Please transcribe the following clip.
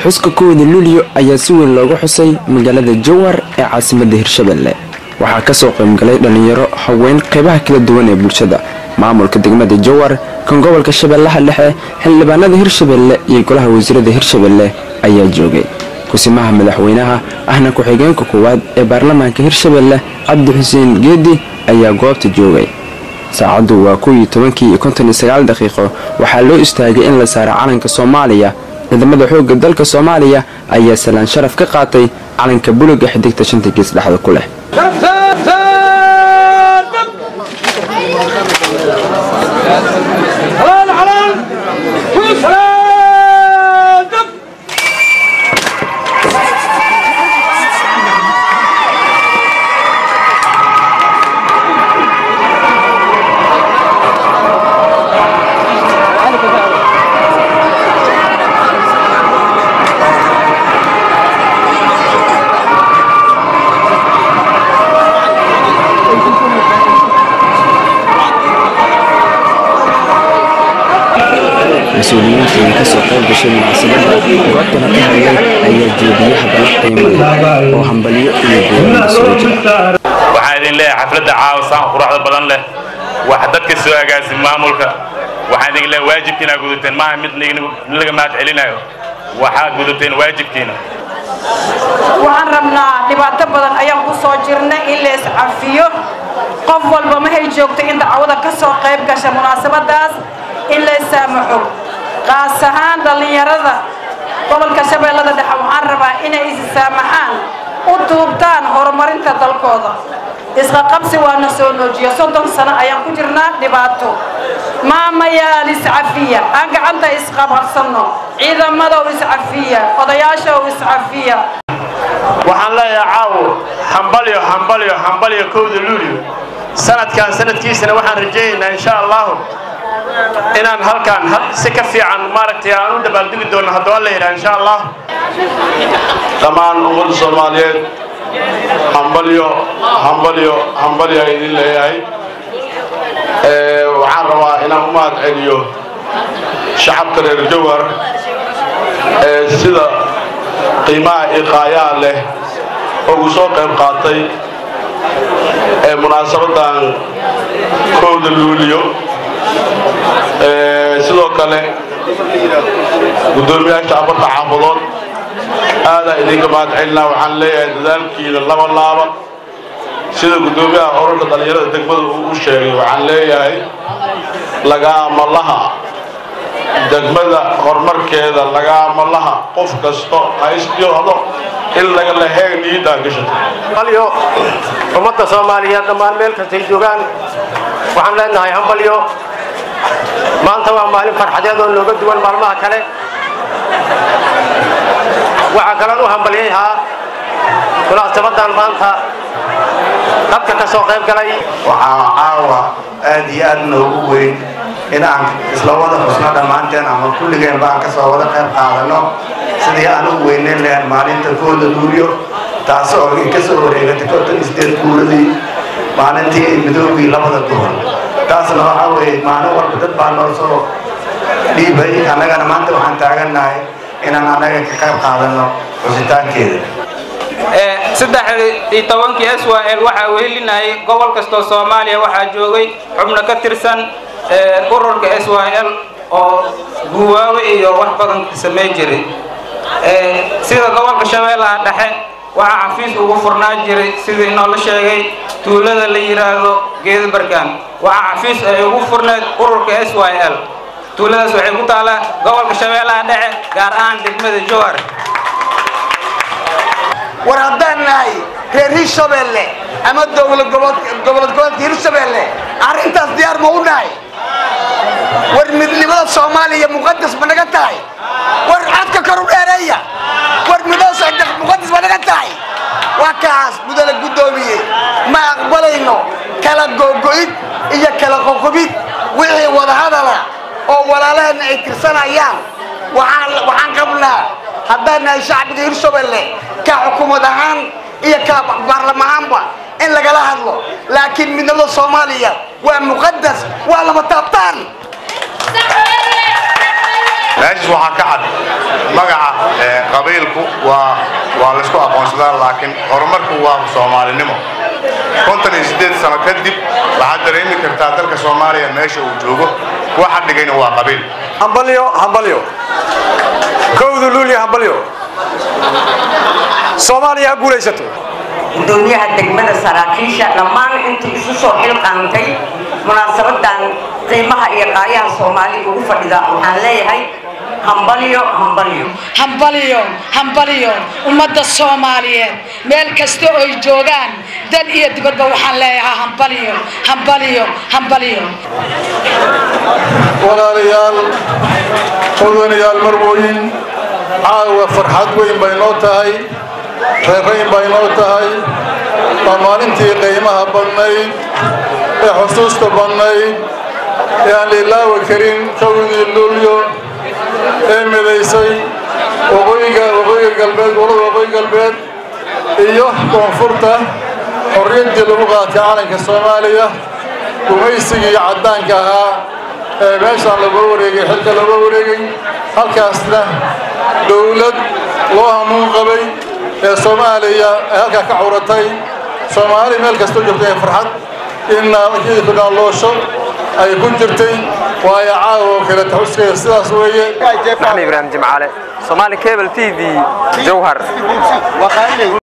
xuska kowda luulyo ayaa si weyn loogu xusay magaalada jowhar ee caasimadda hirshabelle waxaa kasoo qaybgalay dhallinyaro haween qaybaha kala duwan ee bulshada maamulka degmada jowhar kan gobolka shabeellaha dhexe xildhibaanada hirshabelle iyo golaha wasiirada hirshabelle ayaa joogay kusimaha madaxweynaha ahna ku-xigeenka koowaad ee baarlamaanka hirshabelle cabdi xuseen geedi ayaa goobta joogay saacaddu waa kuwii tobankii iyo konton iyo sagaal daqiiqo waxaa loo istaagay in la saaro calanka soomaaliya ciidamada xoogga dalka soomaaliya ayaa salaan sharaf ka qaatay calanka buluga xidigta shanta gees dhexda ku leh mas-uuliyiintii kasoo qayb gashay munaasabada goobtana ka hadlay ayaa jeediyey hadalla qiimo leh oo hambalyo iyo goorma soo jira waxaan idin leeyahay xafladda caawa saan quruxda badan leh wax dadka soo agaasin maamulka waxaan idin leeyahay waajibkiina gudateen maaha mid laga mahad celinayo waxaad gudateen waajibkiina waxaan rabnaa dhibaato badan ayaan ku soo jirnay in la iscafiyo qof walba mahay joogto in dacwada ka soo qayb gasha munaasabadaas in la issaamaxo qaas ahaan dhallinyarada gobolka shabeellada dhexe waxaan rabaa inay issaamaxaan u duubtaan horumarinta dalkooda isqaqabsi waana soo noojiya soddon sano ayaan ku jirnaa dhibaato maamayaal iscafiya aan gacanta isqabqabsanno ciidamadow iscafiya odayaashow iscafiya waxaan leeyahay caawo hambalyo hambalyo hambalyo kowda luulyo sanadkan sanadkiisana waxaan rajaynaynaa insha allahu inaan halkaan si ka fiican maaragtay aan u dabaaldegi doono haddaba la yidhaha insha allah dhammaan ummadda soomaaliyeed hambalyo hambalyo hambalyo aan idin leeyahay waxaan rabaa inaan u mahad celiyo shacabka reer jowhar ee sida qiimaha iqaayaha leh ugu soo qayb qaatay ee munaasabadan kowda luuliyo sidoo kale guddoomiyaasha afarta xaafadood aadaa idinka mahad celinaa waxaan leeyahay dadaalkiina laba laaba sida guddoomiyaha ururka dhallinyarada degmada uu u sheegay waxaan leeyahay lagaama laha degmada horumarkeeda lagaama laha qof kasto ha isjoohdo in laga laheeg niidaa gashato hambalyo ummadda soomaaliyeed dhammaan meel kastay joogaan waxaan leenahay hambalyo maanta waa maalin farxadeed oo nooga duwan maalmaha kale waxaa kaloon u hambalyayhaa munaasabadan maanta dadka ka soo qayb galay waxaa caawa aad iyo aad noogu weyn in aan isla wada xusno dhammaanteen ama kulligeen baan ka soo wada qayb qaadano sidii aan u weyneyn lahayn maalinta kooda luulyo taas oo ka soo wareegatay konton isdeed kuuladii maalintii midoogii labada duhur taasna waxaa weeye maalin walba dad baa noo soo dhiibay annagana maanta waxaan taagannahay inaan annaga ka qayb qaadano xusitaankeeda saddex iyo tobankii s y l waxaa wehelinayay gobol kastoo soomaaliya waxaa joogay xubno ka tirsan ururka s y l oo guwaawe iyo wax badan samayn jiray sida gobolka shabeellaha dhexe waxaa xafiis ugu furnaan jiray sidii inoola sheegay tuulada la yidhaahdo geedabarkaan waxaa xafiis ay ugu furneed ururka s y l tuuladaas waxay ku taalaa gobolka shabeellaha dhexe gaar ahaan degmada jowhar war haddaan nahay reer hirshabeelle ama dowlad goboled goboleedka hirshabeelle arrintaas diyaar ma u nahay war midnimada soomaaliya muqadas ma naga tahay war codka karu dheereeya war midnimada muqadas ma naga tahay waa kaas mudane guddoomiye ma aqbalayno kala googo'id iyo kala qoqobid wixii wadahadala oo walaalaheenna ay tirsanayaan waxaan qabnaa haddaan nahay shacbiga hirshabelle ka xukuumad ahaan iyo ka baarlamahaanba in lagala hadlo laakiin midnimada soomaaliya waa muqadas waa lama taabtaan meeshas waxaa ka cad magaca qabiilku waa waa laysku aqoonsadaa laakiin horumarku waa soomaalinimo konton iyo siddeed sano kadib waxaad dareemi kartaa dalka soomaaliya meesha uu joogo waxa dhigayna waa qabiil hambalyo hambalyo kowda luulya hambalyo soomaaliya ha guulaysato gudoomiyaha degmada saraakiisha dhammaan intuu isu soo xilqaantay munaasabadan qiimaha iyo qaayaha soomaaliya ugu fadhida waxaan leeyahay hambalyo hambalyo hambalyo hambalyo ummadda soomaaliyeed meel kasta oy joogaan dal iyo dibadba waxaan leeyahaa hambalyo hambalyo hambalyo walaalayaal mudanayaal marwooyin caawa farxad weyn bay noo tahay reerayn bay noo tahay waa maalintii qiimaha badnayd ee xusuusta badnayd ee aan la ilaawi karin kowdii luulyo ee midaysay waqooyiga waqooyiga galbeed gobolada waqooyi galbeed iyo koonfurta xorriyaddii lagu qaatay calanka soomaaliya gumaysigii caddaanka ahaa ee meeshaan lagoo wareegay xilka lagoo wareegay halkaasna dowlad loo hamuun qabay ee soomaaliya ay halkaa ka curatay soomaali meel kastoo joogtay ee farxad in naalloosho ay ku jirtay waayo caawa oo kale taxuskeeda sidaas weeye maxmed ibraahim jimcaale soomaali cable t v jowhar